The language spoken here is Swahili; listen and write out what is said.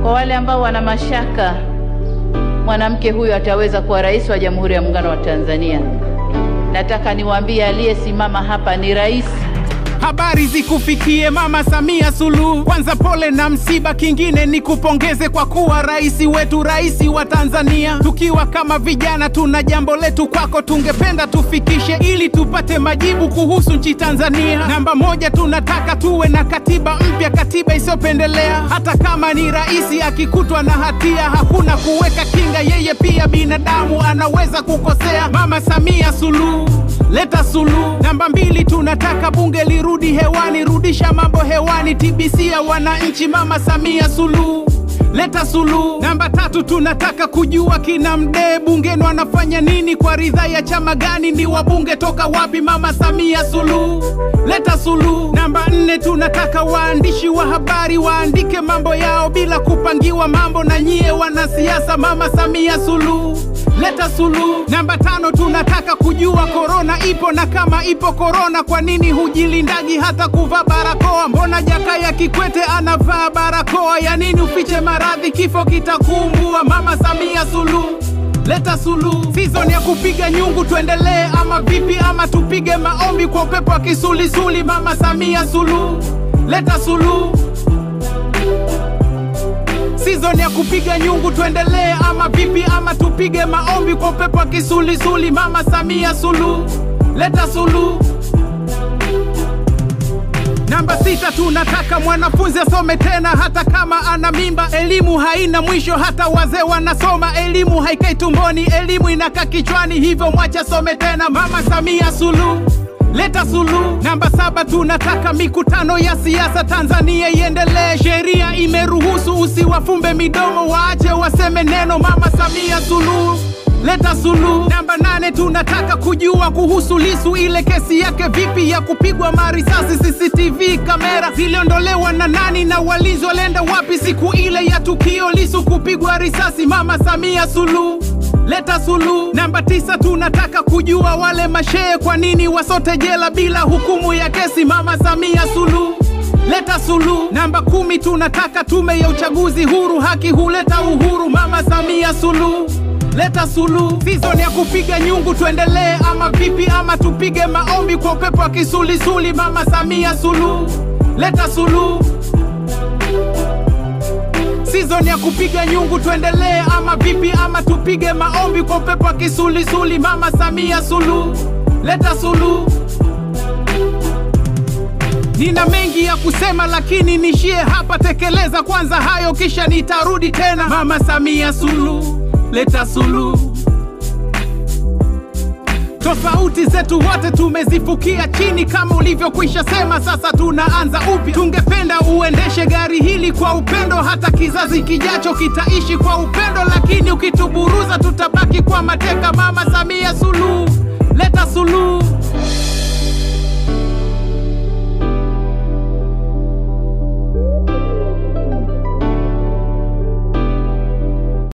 Kwa wale ambao wana mashaka mwanamke huyu ataweza kuwa rais wa Jamhuri ya Muungano wa Tanzania, nataka niwaambie aliyesimama hapa ni rais. Habari zikufikie Mama Samia Suluhu. Kwanza pole na msiba, kingine ni kupongeze kwa kuwa rais wetu, rais wa Tanzania. Tukiwa kama vijana, tuna jambo letu kwako, tungependa tufikishe ili tupate majibu kuhusu nchi Tanzania. Namba moja, tunataka tuwe na katiba mpya, katiba isiyopendelea. Hata kama ni rais akikutwa na hatia, hakuna kuweka kinga, yeye pia binadamu, anaweza kukosea. Mama Samia Suluhu leta suluhu. Namba mbili, tunataka bunge lirudi hewani, rudisha mambo hewani, TBC ya wananchi. Mama Samia Suluhu leta suluhu. Namba tatu, tunataka kujua kina Mdee bungeni wanafanya nini, kwa ridhaa ya chama gani, ni wabunge toka wapi? Mama Samia Suluhu leta suluhu. Namba nne, tunataka waandishi wa habari waandike mambo yao bila kupangiwa mambo na nyie wanasiasa. Mama Samia Suluhu leta suluhu. Namba tano, tunataka kujua korona ipo na kama ipo korona, kwa nini hujilindagi hata kuvaa barakoa? Mbona Jakaya Kikwete anavaa barakoa? Ya nini ufiche maradhi, kifo kitakumbua? Mama Samia Suluhu leta suluhu. Season ya kupiga nyungu tuendelee ama vipi? Ama tupige maombi kwa upepo wa kisulisuli? Mama Samia Suluhu leta suluhu. Season ya kupiga nyungu tuendelee ama vipi? Ama tupige maombi kwa upepo wa kisulisuli? Mama Samia Suluhu leta suluhu. Namba sita, tunataka mwanafunzi asome tena hata kama ana mimba. Elimu haina mwisho, hata wazee wanasoma. Elimu haikai tumboni, elimu inakaa kichwani, hivyo mwache asome tena. Mama Samia Suluhu leta suluhu. Namba saba, tunataka mikutano ya siasa Tanzania iendelee. Sheria imeruhusu, usiwafumbe midomo, waache waseme neno. Mama Samia Suluhu leta suluhu. Namba nane, tunataka kujua kuhusu Lisu, ile kesi yake vipi ya kupigwa marisasi. CCTV kamera ziliondolewa na nani na walinzi walienda wapi siku ile ya tukio Lisu kupigwa risasi? Mama Samia Suluhu leta suluhu. Namba tisa, tunataka kujua wale mashehe kwa nini wasote jela bila hukumu ya kesi. Mama Samia Suluhu leta suluhu. Namba kumi, tunataka tume ya uchaguzi huru, haki huleta uhuru. Mama Samia Suluhu leta suluhu. Season ya kupiga nyungu tuendelee ama vipi? Ama tupige maombi kwa upepo wa kisulisuli? Mama Samia Suluhu leta suluhu. Season ya kupiga nyungu tuendelee ama vipi? Ama tupige maombi kwa upepo wa kisulisuli? Mama Samia Suluhu leta suluhu. Nina mengi ya kusema lakini nishie hapa, tekeleza kwanza hayo kisha nitarudi tena. Mama Samia Suluhu leta suluhu. Tofauti zetu wote tumezifukia chini, kama ulivyokwisha sema, sasa tunaanza upya. Tungependa uendeshe gari hili kwa upendo, hata kizazi kijacho kitaishi kwa upendo, lakini ukituburuza tutabaki kwa mateka. Mama Samia Suluhu leta